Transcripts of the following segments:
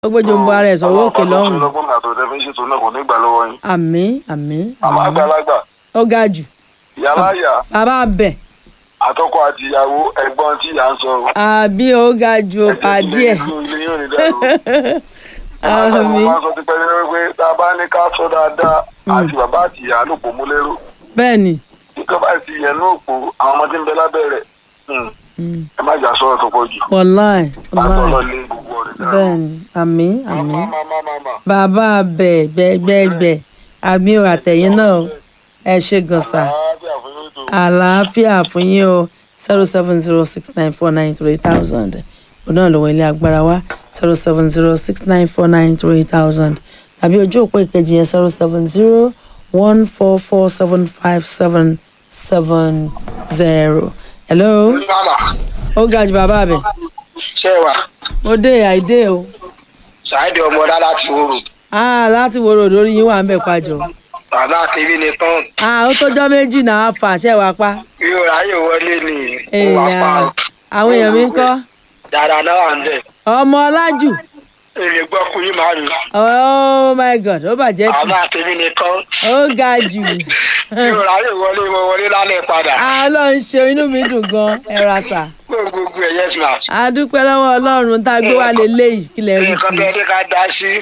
ó gbójú ń bọ ara ẹ̀ sọ̀wọ́ òkè lọ́hùn ọlọ́gbọ́n àti ọ̀dẹ́ fi ń ṣètò náà kò ní gbà lọ́wọ́ yín. àmì àmì àmọ́ àmì àgbàlagbà ó ga jù ìyálà ìyá bàbá bẹ̀ àtọkọ àti ìyàwó ẹ̀gbọ́n tí ìyá ń sọ. àbí ó ga jù ó pàdé ẹ̀ ilé yóò ní dàrú. àmì mo máa ń sọ ti pẹ́ lérò pé tá a bá ní ká sọ dáadáa àti bàbá àti ìyá ló pò mú lérò. bẹ́ẹ̀ ni kíkọ́ bá ti yẹn ní òpó àwọn ọmọdé ń bẹ lábẹ́ rẹ̀ Mm. ẹ má jà sọ̀rọ̀ tó pọ̀ jù. wàláì látọ̀ lọ wàláì lé gbogbo ọ̀rẹ́ dára. bẹ́ẹ̀ ni àmì àmì Má, má, má, má, má. bàbá bẹ̀ gbẹgbẹgbẹ àmì ò àtẹ̀yìn náà ẹ ṣe gànṣà Àlàáfíà fún yóò tó. àlàáfíà fún yín o zero seven zero six nine four nine three thousand òun náà lọ́wọ́ ilé agbára wa zero seven zero six nine four nine three thousand tàbí ojú òpó ìkejì yẹn zero seven zero one four four seven five seven seven zero. hello Mama, ó ga jù bàbá mi ṣé wà? mo dé àìdé o Ṣáìdì ọmọ ọ̀dá láti wòrò. ah láti wo ròdò orí yín wà ń bẹ̀ pàjọ Bàbá àtẹ̀bí ni tán. ah ó tọ́jọ́ méjì náà fà ṣẹ́ wàá pa Bí o ráyè wọlé ni ó wà pa èèyàn o. àwọn èèyàn mi ń kọ́ Dáadáa náà wà ń bẹ̀. ọmọ ọlájù Èrè gbọ́ kú yín màá mi. oh my god ó bàjẹ́ tì Bàbá àtẹ̀bí ni tán. ó ga jù Bí o ráyè wọlé mo wọlé lálẹ́ padà. Ah, ọlọ́run ṣe inú mi dùn gan ẹ ra sà Gbogbo ẹ̀ yẹ́sì náà. a dúpẹ́ lọ́wọ́ ọlọ́run tá a gbé wá lélẹ́yìí kí lè rí Nǹkan sí tó yẹ ká dá sí.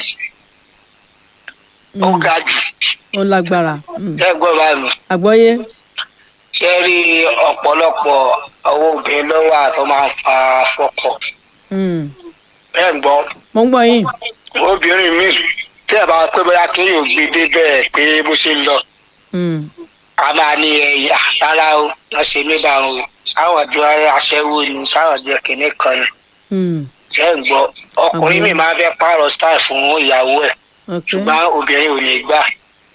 Ó ga jù. ó lágbára Mm. Ẹ gbọ́ báyìí. àgbọ́yé Ṣé rí ọ̀pọ̀lọpọ̀ owó obìnrin lọ́wọ́ àtọ́ máa ń fa fọ́kọ̀? Mm. Ẹ ń gbọ́. mo ń gbọ́ yín obìnrin mi tí ẹ bá pé bóyá kí yóò gbé débẹ̀ pé bó ṣe ń lọ Mm. a máa ní ẹ̀yà rárá o wọ́n ṣe mí bá wọn o sáwọn jọ aṣẹ́wó ni sáwọn jọ kìnní kan ni Mm. ṣé ń gbọ́ ọkùnrin mi máa fẹ́ pààrọ̀ style fún ìyàwó ẹ̀ ok ṣùgbọ́n obìnrin ò ní gbà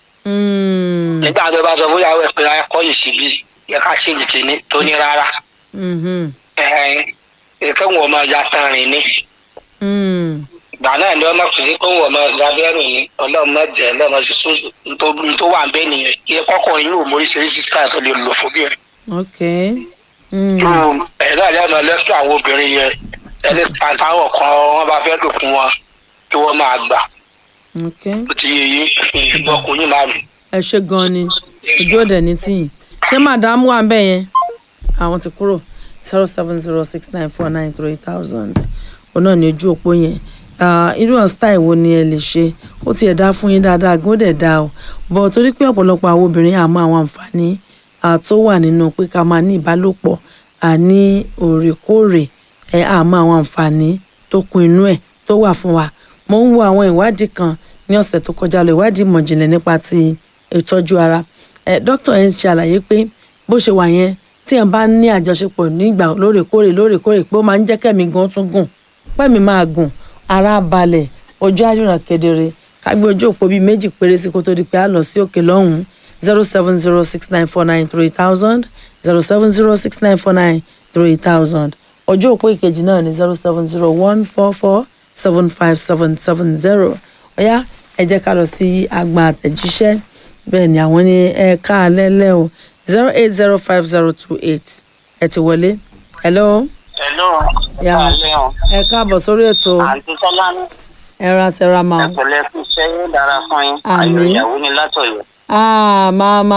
Mm. nígbà tó bá sọ fún ìyàwó ẹ̀ pé akọ́ yìí síbi yẹ ká ṣe ìkíní tó ní rárá Mhm. ẹ̀ẹ́n wọn máa ya tán rìn ní Mm. ìgbà náà ni ọmọ kò sí pé wọn máa ya bẹ́rù ní ọlọ́mọ jẹ́ ọlọ́mọ sísú tó wà ń bẹ́ẹ̀ nìyẹn iye kọ́kọ́rin yóò móríṣiríṣi style tó lè lò fún bí ẹ̀. ok Mm. ẹ̀ náà lẹ́nu lẹ́tọ̀ àwọn obìnrin yẹn ẹni àtàwọn kan wọ́n bá fẹ́ lò fún wọn kí wọ́n máa gbà ok ó ti yẹ yín ìgbọ́kùnrin máa mi. ẹ ṣe gan ni ojú òde ní tìyìn ṣé màdámù wà ń bẹ̀ yẹn àwọn ti kúrò zero seven zero six nine four nine three thousand òun náà ní ojú òpó yẹn Ah, irú ọ̀n style wo ni ẹ lè ṣe ó tiẹ̀ dá fún yín dáadáa gan ó dẹ̀ dá o bọ̀ torí pé ọ̀pọ̀lọpọ̀ àwọn obìnrin àmọ́ àwọn àǹfààní ah, tó wà nínú pé ká máa ní ìbálòpọ̀ àní òrèkóòrè ẹ àmọ́ àwọn àǹfààní tó kún inú ẹ̀ tó wà fún wa mo ń wo àwọn ìwádìí kan ní ọ̀sẹ̀ tó kọjá lọ ìwádìí ìmọ̀jìnlẹ̀ nípa ti ìtọ́jú ara ẹ dókítà yẹn ṣe àlàyé pé bó ṣe wà yẹn tí ẹ̀ bá ní àjọṣepọ̀ nígbà lóòrèkóòrè lóòrèkóòrè pé ó máa ń jẹ́ kẹ́mi gan tún gùn pẹ́mi máa gùn ara balẹ̀ ojú àjùràn kedere ká gbé ojú òpó bíi méjì péré sí kó tó di pé a lọ sí òkè lọ́hùn-ún zero seven zero six nine four nine three thousand zero seven zero six nine four nine three thousand ojú òpó ìkejì náà ní zero seven zero one four four seven five seven seven zero ọ̀yá ẹ jẹ́ ká lọ sí agbọn àtẹ̀jíṣẹ́ bẹ́ẹ̀ ni àwọn ní ẹ ká lẹ́lẹ́ o zero eight zero five zero two eight ẹ ti wọlé hello hello Yeah. ẹ káàbọ̀ sórí ètò àǹtí sọlámi ẹ ra ṣẹra máa ẹ̀pẹ̀lẹ́ fún iṣẹ́ yóò dára fún yín Àmín. ayọ̀ ìyàwó ni látọ̀yọ̀ ah máma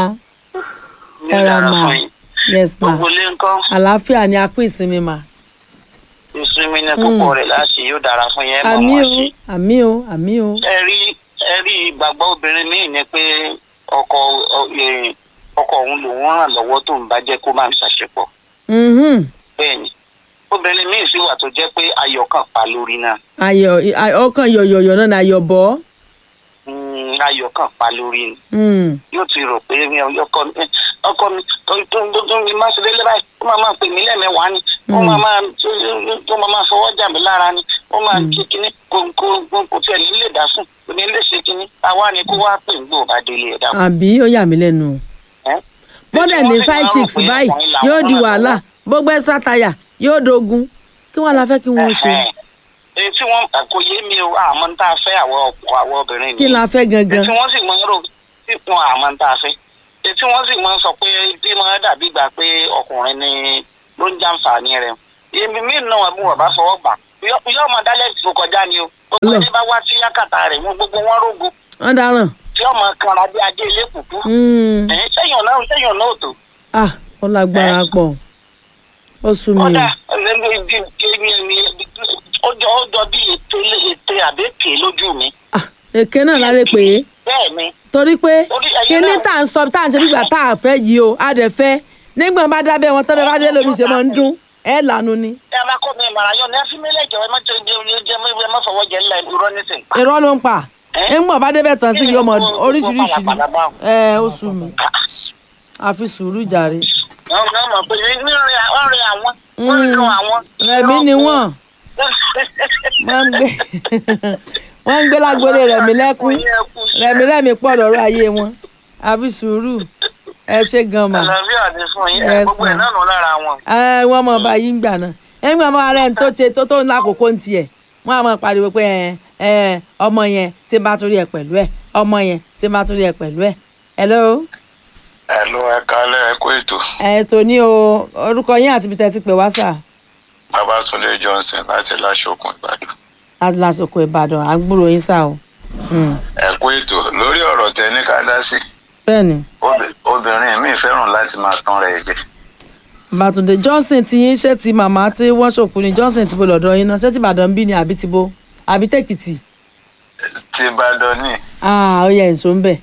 yóò Ẹ ra dára mà. fún yín yes ma gbogbo ilé ńkọ́ àlàáfíà ni a kú ìsinmi mà ìsinmi ní púpọ̀ rẹ̀ láti yóò dára fún yín ẹ̀ mọ̀ àmì wọ́n o sí. àmì o àmì o ẹ rí ẹ rí ìgbàgbọ́ obìnrin míì ni pé ọkọ ọ- eh, ọkọ òun lòun ràn lọ́wọ́ tó ń bá jẹ́ kó máa ń ṣàṣepọ̀ Mhm. bẹ́ẹ̀ ni obìnrin míì sì wà tó jẹ́ pé ayọ̀ kan pa lórí náà ayọ̀ ay- ọkàn yọ̀yọ̀yọ̀ náà ni ayọ̀ bọ́ Mm, ayọ̀ kan pa lórí ni Mm. yóò ti rò pé mi ò- ọkọ mi ọkọ mi tó tó tó- tó mi máa ṣe lélẹ́ báyìí ó máa máa pè mí lẹ́mẹ̀wá ni ó Mm. máa máa tó- tó máa máa fọwọ́ jà mí lára ni ó máa kí kinní kò kò kò kò tiẹ̀ ní lè dá sùn kò ní lè ṣe kinní àwa ni kó wá pè ń gbò bá délé ẹ̀dá àbí ó yà mí lẹ́nu o bọ́dẹ̀ ní side chicks báyìí yóò di wàhálà gbogbo ẹ̀ sátayà yóò dogun kí wọ́n la fẹ́ kí wọ́n ṣe èyí tí wọ́n kò yé mi o àmọ́ ń tá a fẹ́ àwọ̀ ọ̀pọ̀ àwọ̀ obìnrin kí la fẹ́ gangan èyí tí wọ́n sì mọ rò tí wọn àmọ́ ń tá a fẹ́ èyí tí wọ́n sì mọ sọ pé bí wọ́n dàbí gbà pé ọkùnrin ni ló ń jàǹfààní rẹ̀ èmi mí nà wọn bí wọn bá fọwọ́ gbà yóò máa dálẹ̀ tó kọjá ni o gbogbo Lọ. ẹni bá wá sí yàkàtà rẹ̀ wọn gbogbo wọn rógo wọ́n dáràn tí ọmọ kanra bí adé ilé kùkú Mm. ẹ̀yìn sẹ́yìn ọ̀nà sẹ́yìn ọ̀nà òtò ah ó lágbára pọ̀ ó sú mi o kódà ọjọ́ ọjọ́ bí ètè ètè àbẹ́kè lójú mi ah èké náà lálẹ́ pé bẹ́ẹ̀ ni torí pé Orí ẹ̀yìn kíní náà- tá à ń sọ tá à ń ṣe gbígbà tá à fẹ́ yìí o a dẹ̀ fẹ́ nígbà bá dábẹ́ wọn tọ́bẹ̀ bá dé lómi ṣe máa ń dún ẹ̀ lànà ni ẹ máa kọ́ mi ìmọ̀ràn yọ ní ẹ fi mí lẹ́jọ́ ẹ má jẹ jẹ jẹ ẹ má fọwọ́ jẹ ńlá ìrọ́ nísìnyí. irọ́ ló ń pa Ẹ́? nígbà bá débẹ̀ tán sí yọmọ Kí ni gbogbo- oríṣiríṣi ni gbogbo pàlàpàlà báwọn? ẹ ó sú mi àfi sùúrù jàre wọ́n náà mọ̀ pé ní ní ọ̀rẹ́ ọ̀rẹ́ àwọn wọ́n ń lo àwọn. rẹ̀mí ni wọ́n wọ́n ń gbé wọ́n ń gbé lágbólé rẹ̀mí lẹ́kún rẹ̀mí rẹ̀mí pọ̀ lọ́rọ̀ ayé wọn àfi sùúrù ẹ ṣe gan mà àlàáfíà ni fún yín Yes, gbogbo ẹ̀ ma'am. náà nù lára wọn. ẹ wọ́n mọ̀ bá yín gbà náà ẹgbẹ́ ọmọ rẹ̀ ń tó ṣe tó tó ń lákòókò ń tiẹ̀ wọ́n á mọ̀ pariwo pé ẹ ẹ ọmọ yẹn tí n bá tún rí ẹ pẹ̀lú ẹ ọmọ yẹn tí n bá tún rí ẹ pẹ̀lú ẹ hello ẹ ló ẹ kálẹ̀ ẹ kó ètò ẹ tó ní o orúkọ yín àti ibi tẹ́ ti pè wá sà babatunde johnson láti láṣọkùn ìbàdàn adúlásòkò ìbàdàn àgbúrò yín sà o Mm, ẹ kó ètò lórí ọ̀rọ̀ tẹ ní ká dá sí bẹ́ẹ̀ ni Obì- obìnrin mi fẹ́ràn láti máa tán rẹ̀ jẹ bàtúndé johnson ti yín ṣé ti màmá tí wọ́n ṣòkú ni johnson ti bo lọ́dọ̀ yín náà ṣé ti ìbàdàn bí ni àbí ti bo àbí tèkìtì tí ìbàdàn ní ah ó yẹ ìṣó ń bẹ̀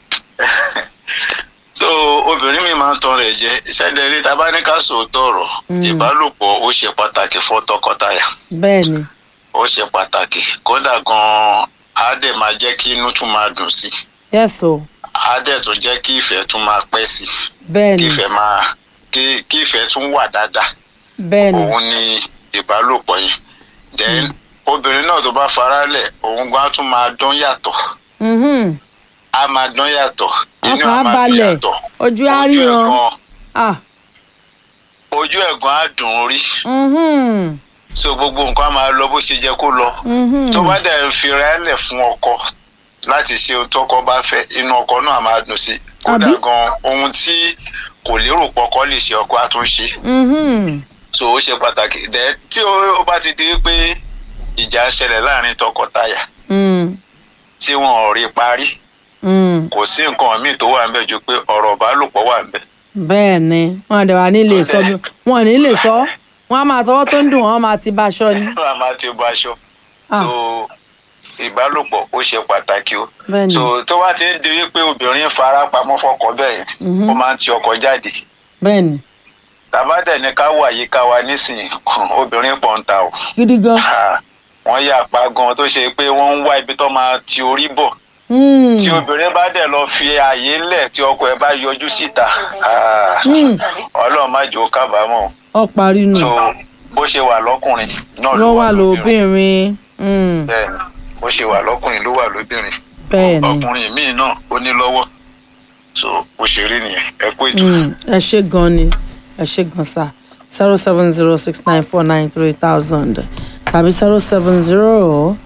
so obìnrin mi máa ń tán rẹ̀ jẹ ìṣẹ̀lẹ̀ rí tá bá ní ká sòótọ́ ọ̀rọ̀ Mm. ìbálòpọ̀ ó ṣe pàtàkì fún tọkọtaya bẹ́ẹ̀ ni ó ṣe pàtàkì kódà gan-an á dẹ̀ máa jẹ́ kí inú tún máa dùn sí i yes o á dẹ̀ tún jẹ́ kí ìfẹ́ tún máa pẹ́ sí i bẹ́ẹ̀ kí ni ìfẹ́ máa kí kí ìfẹ́ tún wà dáadáa bẹ́ẹ̀ ni òun ni ìbálòpọ̀ yẹn then obìnrin náà tó bá farálẹ̀ òun gan á tún máa dán yàtọ̀ Mhm. á máa dán yàtọ̀ inú ọkàn á máa dùn balẹ̀ yàtọ̀ ojú á ojú ríran ẹ̀gan ah ojú ẹ̀gan á dùn rí mhm, so gbogbo nǹkan á máa lọ bó ṣe jẹ́ kó lọ mhm. tó bá dẹ̀ ń fira ẹ̀ lẹ̀ fún ọkọ láti ṣe ohun tọkọ bá fẹ́ inú ọkọ náà máa dùn sí kódà Àbí? gan ohun tí kò lérò pọkọ lè ṣe ọkọ á tún ṣe Mhm. so ó ṣe pàtàkì dẹ tí ó ó bá ti di pé ìjà ń ṣẹlẹ̀ láàrin tọkọtaya Mm, tí wọn ò rí parí mm. kò sí nǹkan míì tó wà ń bẹ̀ ju pé ọ̀rọ̀ ìbálòpọ̀ wà ń bẹ̀ bẹ́ẹ̀ ni wọn àdẹ̀ wà ní lè sọ bí wọn ò ní lè sọ wọn á máa tọwọ́ tó ń dùn wọn á máa ti bá aṣọ ni wọn a máa ti bọ aṣọ Ah. so ìbálòpọ̀ ó ṣe pàtàkì o bẹ́ẹ̀ ni so tó bá ti ń di wípé obìnrin fara pamọ́ fọkọ bẹ́ẹ̀ Mhm. ó máa ń ti ọkọ jáde bẹ́ẹ̀ ni tàbádẹ̀ ní ká wà yíká wa nísìnyí obìnrin pọ̀ ń ta o gidi gan Ah, wọ́n yà pa gan tó ṣe pé wọ́n ń wá ibi tó máa ti orí bọ̀ Mm, tí obìnrin bá dẹ̀ lọ fi ààyè lẹ̀ tí ọkọ ẹ̀ bá yọjú síta ah, Mm. ọlọ́run má jò ó kábàámọ̀ ọ parí nù so bó ṣe wà lọ́kùnrin náà ló wà lóbìnrin Mm, bẹ́ẹ̀ ni bó ṣe wà lọ́kùnrin ló wà lóbìnrin bẹ́ẹ̀ ni ọkùnrin míì náà ó ní lọ́wọ́ so bó ṣe rí nìyẹn ẹ kú ètò. Mm, ẹ ṣe gan ni ẹ ṣe gan sa zero seven zero six nine four nine three thousand tàbí zero seven zero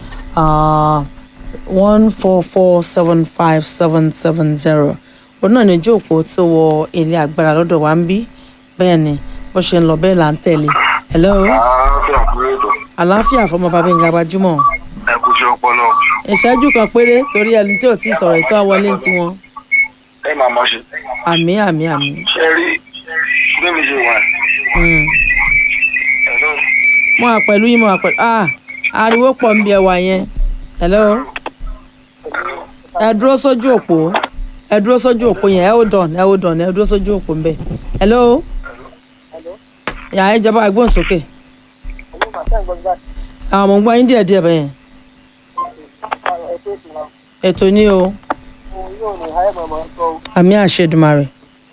one four four seven five seven seven zero òun náà ní ojú òpó tó wọ ilé agbára lọ́dọ̀ wa ń bí bẹ́ẹ̀ ni bó ṣe ń lọ bẹ́ẹ̀ là ń tẹ̀lé hello àlàáfíà kú ètò àlàáfíà fọmọ bàbá ìgbà gbajúmọ̀ ẹ kú sí ọpọlọ ìṣẹ́jú kan péré torí ẹni tí ò tí ì sọ̀rọ̀ ìtọ́ wọlé ń tiwọn ẹ máa mọ̀ ṣe àmì àmì àmì. ṣe rí bí mi ṣe wà Mm. hello mo wà pẹ̀lú yín mo wà pẹ̀lú ah ariwo pọ̀ ń bí ẹwà yẹn hello ẹ dúró sójú òpó ẹ dúró sójú òpó yẹn ẹ hold on ẹ hold on ẹ dúró sójú òpó ń bẹ hello yà ẹ jọba agbóhùnsókè àwọn ọmọ gbọ́ yín díẹ̀ díẹ̀ bẹ́ẹ̀ ètò ní o àmì àṣẹ Èdùmàrè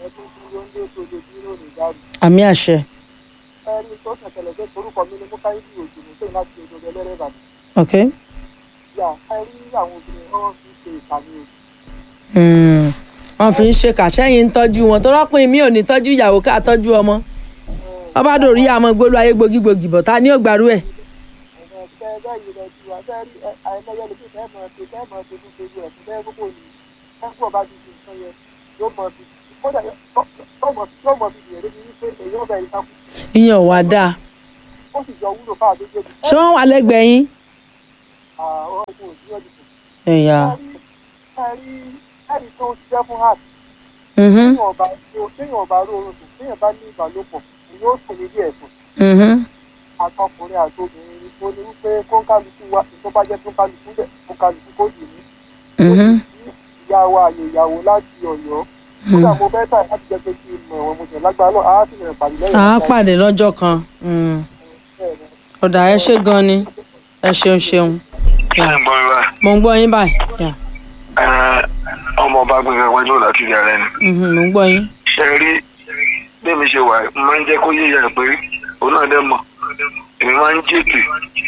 àmì àṣẹ ok Mm. wọn fi ń ṣe kàṣẹ́yìn ń tọ́jú wọn tó rọ́pìn mi ò ní tọ́jú ìyàwó ká tọ́jú ọmọ ọba dòrí àmọ́ gbólú ayé gbogígbogì bọ̀ ta ni ó gbàrú ẹ̀. ìyẹn ò wá dáa kó sì jọ wúlò fáwọn méjèèjì. ṣé wọ́n wà lẹ́gbẹ̀ẹ́ yín. àwọn ọkùnrin òsì ọdún ẹ̀yà. ẹ̀rí ẹ̀rí tó ṣiṣẹ́ fún heart Mhm, téèyàn ọba téèyàn ọba ró oorun sùn téèyàn bá ní ìbálòpọ̀ èyí ó sùn nílé ẹ̀sùn mhm, àtọkùnrin àti obìnrin ni tó ní wípé kó kálukú wa tó bá jẹ́ tó kálukú bẹ̀ kó kálukú kó dì ní. mhm, ìyá wa àyè ìyàwó láti ọ̀yọ́ kódà mo fẹ́ tà láti jẹ́ pé kí n mọ̀ ẹ̀wọ̀n mo jẹ̀ lágbára náà á sì rìn pàdé lẹ́yìn à á ọ̀sán. pàdé lọ́jọ́ kan. Mm. Bẹ́ẹ̀ ni. ọ̀dà ẹ ṣé gan ni ẹ ṣeun ṣeun. Yeah. gbọ́n wa mo ń gbọ́ yín báyìí. Yeah. ọmọ ọba gbẹ̀ngàn wájú láti ilé ara ẹni. Mhm, mo ń gbọ́ yín. ṣe rí bẹ́ẹ̀ mi ṣe wà mo máa ń jẹ́ kó yéèyàn pé òun náà dẹ́ mọ̀ èmi máa ń jètè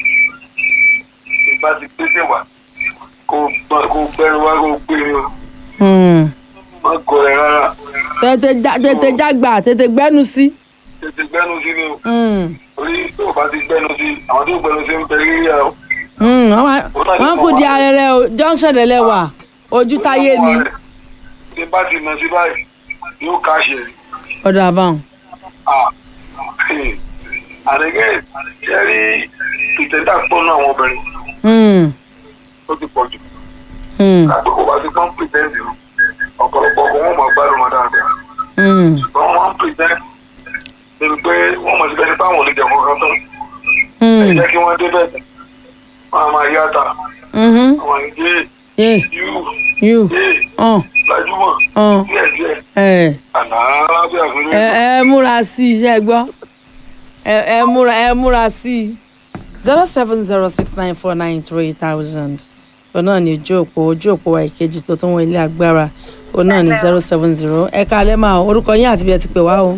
ìbá ti pèsè wà kó gbọ́- kó gbẹ́rù wá kó gbé mi o Mm. má gọ ẹ rárá tètè já- tètè jágbà tètè gbẹ́nu sí. tètè gbẹ́nu sí ni o Mm. orí tó o bá ti gbẹ́nu sí àwọn tó gbẹ́nu sí ń bẹ rí yà o. Mm, wọ́n wá- wọ́n kù di arẹrẹ o junction dẹ̀ wà ojú táyé ni tí bá ti nà sí báyìí yóò káṣẹ ọ̀dọ̀ àbáwọn. àdégé ṣe rí ìtẹ́tà pọ̀ náà àwọn obìnrin Mm, ó ti pọ̀ jù. mm, àgbẹ̀kọ̀ wá sí pọ́n pìtẹ́ǹtì o ọ̀pọ̀lọpọ̀ ọkọ̀ wọn mọ̀ gbádùn wọn dáadáa mm, ṣùgbọ́n wọ́n pìtẹ́ǹtì níbi pé wọ́n mọ̀ síbẹ̀ nípa àwọn oníjẹ̀ kọ̀ọ̀kan tán ẹ mm, jẹ́ kí wọ́n débẹ̀ wọ́n á máa yá ta mhm. àwọn ìdí Yeah, yú you. yé Uh, gbajúmọ̀ uh, díẹ̀díẹ̀ ẹ àná alábẹ́ àfẹ́rẹ́ ẹ ẹ múra sí i ṣe gbọ́ ẹ ẹ múra ẹ múra sí i zero seven zero six nine four nine three thousand òun náà ní ojú òpó ojú òpó wa ìkejì tó tún wọ ilé agbára òun náà ní zero seven zero ẹ káalẹ́ máa orúkọ yín àti bí ẹ ti pè wá o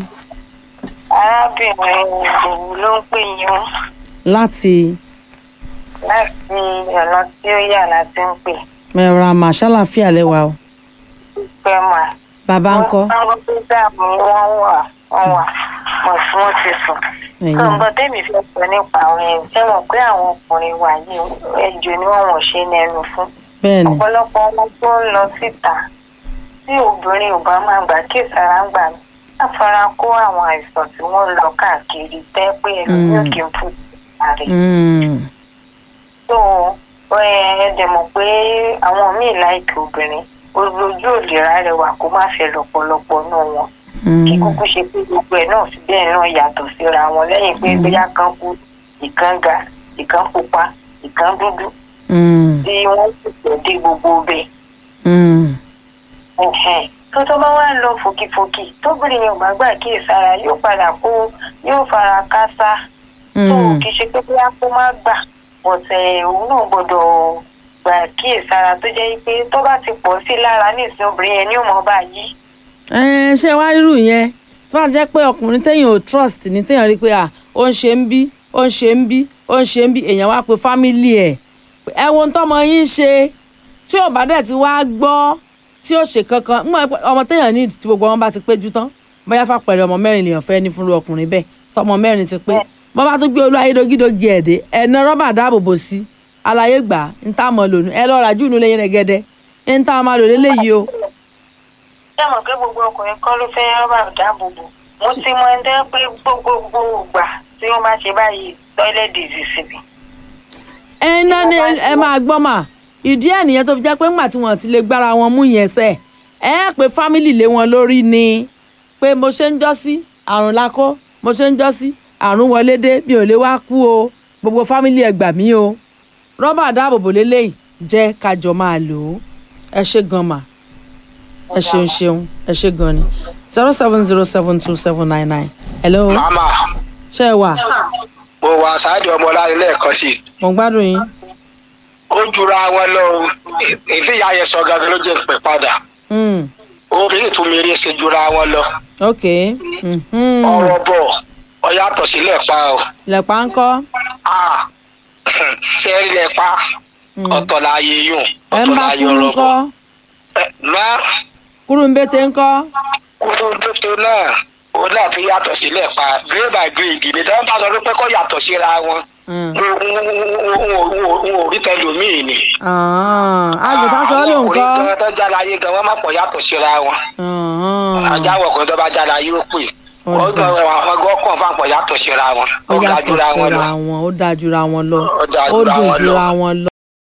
arábìnrin ìdòwú ló ń pè yín o láti láti ọ̀nà tí ó yà láti ń pè mẹ́ra màṣálàfíà lẹ́wà o pẹ́ mà. bàbá ń kọ́ wọ́n tó dààmú wọ́n wà wọ́n wà mọ̀ tí wọ́n ti sùn. ẹ̀yìn nǹkan tẹ́mi fẹ́ sọ nípa àwọn èèyàn ṣé mọ̀ pé àwọn ọkùnrin wà yìí ẹjọ́ ni wọ́n wọ̀n ṣe ní ẹnu fún. bẹ́ẹ̀ ni ọ̀pọ̀lọpọ̀ ọmọ tó ń lọ síta tí obìnrin ò bá máa gbà kí ìsara ń gbà mí láfara kó àwọn àìsàn tí wọ́n lọ káàkiri tẹ́ pé ẹlòmíràn kì í fún ìsàrè. Mm, so ẹ dẹ̀ mọ̀ pé àwọn míì láìkí obìnrin ojú òlera rẹwà kó má fẹ́ lọ́pọ̀lọpọ̀ nù wọn kí mm, kúkú ṣe pé gbogbo ẹ̀ náà fi bẹ́ẹ̀ náà yàtọ̀ síra wọn lẹ́yìn pé bóyá kan kú ìkan ga ìkan pupa ìkan dúdú mm, tí wọ́n sì pọ̀ dé gbogbo bẹ́ẹ̀ mm, ẹ̀hẹ̀n. tó tó bá wá lọ fòkìfòkì tóbìnrin yẹn ò bá gbà kí ìsara yóò padà kó yóò fara kásá tó mm. kì í ṣe pé bóyá kó má gbà bọ̀tẹ̀ òun náà gbọ́dọ̀ gbà kí ìsara tó jẹ́ pé tó bá ti pọ̀ sí lára nísìnyí obìnrin yẹn ní ò mọ̀ bá yí. ẹ ṣé wàá rírù yẹn tó bá jẹ́ pé ọkùnrin téèyàn ò trust ní téèyàn rí pé à ó ń ṣe ń bí ó ń ṣe ń bí ó ń ṣe ń bí èèyàn wá pe fámìlì ẹ̀ ẹ wo ohun tọ́mọ yín ṣe tí ò bá dẹ̀ ti wá gbọ́ tí ó ṣe kankan mọ ọmọ téèyàn ní tí gbogbo wọn bá ti péjú tán bóyá fàpẹẹrẹ ọmọ mẹ́rin lèèyàn fẹ́ ní fúnru ọkùnrin bẹ́ẹ̀ tọmọ mẹ́rin ti pé bọ́n bá tún gbé olú ayédogídogí ẹ̀dẹ́ ẹ̀nà rọ́bà dáàbòbò sí àlàyé gbà ń tá mọ̀ lónìí ẹ lọ́ọ́ rajú inú lẹ́yìn rẹ̀ gẹ́dẹ́ ń tá máa lò lélẹ́yìí o. ṣé mọ̀ pé gbogbo ọkùnrin kọ́ ló fẹ́ rọ́bà dáàbòbò mo ti mọ ẹni pé gbogbo ìgbà tí wọ́n bá ṣe báyìí toilet disease ni. ẹ ná ní ẹ máa gbọ́ mà ìdí ẹ̀ nìyẹn tó fi jẹ́ pé ńgbà tí wọ́n ti lè gbára wọn mú yẹn sẹ̀ ẹ pé fámìlì lé wọn lórí ni pé mo ṣe ń jọ́ sí àrùn lakó mo ṣe ń jọ́ sí àrùn wọlé dé mi ò lè wá kú o gbogbo fámìlì ẹ gbà mí o rọ́bà dáàbòbò lélẹ́yìí jẹ́ kájọ máa lò ó ẹ ṣe gan mà ẹ ṣeun ṣeun ẹ ṣe gan ni zero seven zero seven two seven nine nine hello màmá ṣé ẹ wà mo wà sáájú ọmọ láre lẹ́ẹ̀kan sí i mo ń gbádùn yín ó jura wọn lọ o ìdí ìyá yẹn sọ gangan ló jẹ́ pé padà Mm, obìnrin tún mi rí ṣe jura wọn lọ ok mhm. ọ̀rọ̀ bọ̀ ọ yàtọ̀ sílẹ̀ pa o lẹ̀pà ń kọ́ Ah, ṣe é rí lẹ̀ pa Mm. ọ̀tọ̀ láàyè yùn ẹ ń ọ̀tọ̀ bá láàyè kúrú ọ̀rọ̀ ńkọ́ bọ̀ Ẹ, má kúrú ń bẹ́tẹ̀ ńkọ́ kúrú tuntun náà ó náà fi yàtọ̀ sílẹ̀ pa grade by grade ni tí wọ́n bá sọ pé kó yàtọ̀ síra wọn Mm. n ò- n ò rí tẹlómìn ni. Ah, àgùntàn sọ ló ń kọ́ ọkùnrin tó jára ayé gan wọn má pọ̀ yàtọ̀ síra wọn. Ah, ajáwọ̀ kan tó bá jára ayé ó pè Ọ̀dà. ọdún àwọn gọ́kàn fáǹpọ̀ yàtọ̀ síra wọn ó ó ga yàtọ̀ jura wọn lọ síra wọn ó dáa jura wọn lọ Ó dáa ó jura dùn wọn lọ. jura wọn lọ.